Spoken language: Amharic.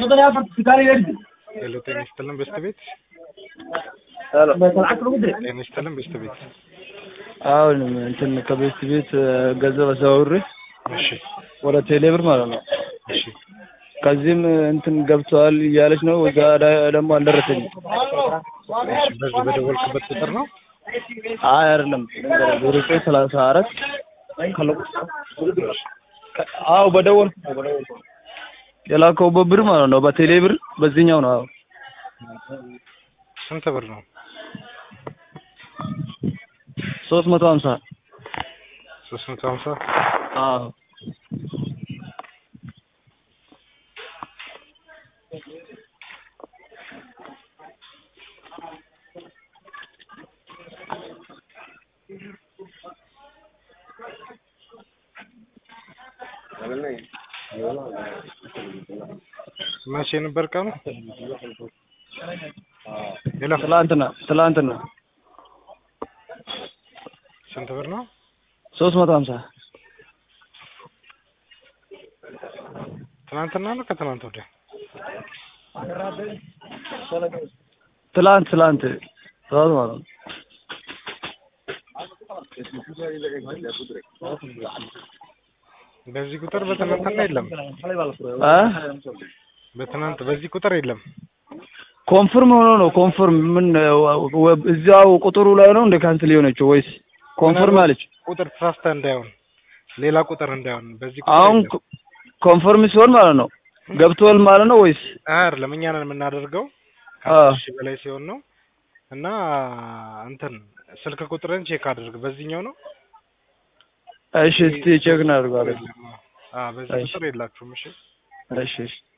ሄሎ ጤና ይስጥልን በስት ቤት ጤና ይስጥልን በስት ቤት አሁን እንትን ከቤት ቤት ገንዘብ አዘዋውሬ እሺ ወደ ቴሌብር ማለት ነው። እሺ ከዚህም እንትን ገብተዋል እያለች ነው። እዛ ዳ- ደግሞ አልደረሰኝም። እሺ በዚህ በደወልክበት ቁጥር ነው አይ አይደለም፣ ዜሮ ዘጠኝ ሰላሳ አራት አዎ በደወል የላከውበት ብር ማለት ነው። በቴሌ ብር በዚህኛው ነው። አዎ ስንት ብር ነው ሶስት መቶ ሀምሳ ሶስት መቶ ሀምሳ አዎ መቼ ነበር ቀኑ ሄሎ ትላንትና ትላንትና ስንት ብር ነው ሶስት መቶ ሀምሳ ትናንትና ነው ከትናንት ወዲያ ትላንት ትላንት ጠዋት ማለት ነው። በዚህ ቁጥር በትናንትና የለም አ በትናንት በዚህ ቁጥር የለም ኮንፍርም ሆኖ ነው ኮንፍርም ምን ወ- እዚያው ቁጥሩ ላይ ነው እንደ ካንስል የሆነችው ወይስ ኮንፍርም አለች? ቁጥር ተሳስተ እንዳይሆን ሌላ ቁጥር እንዳይሆን በዚህ ቁጥር አሁን የለም። ኮ- ኮንፈርም ሲሆን ማለት ነው ገብቷል ማለት ነው ወይስ አይደለም እኛ ነን የምናደርገው አ ከአስር ሺህ በላይ ሲሆን ነው እና እንትን ስልክ ቁጥርን ቼክ አድርግ በዚህኛው ነው እሺ እስቲ ቼክ እናድርጋለን። አ በዚህ እሺ። ቁጥር የላችሁም እሺ እሺ እሺ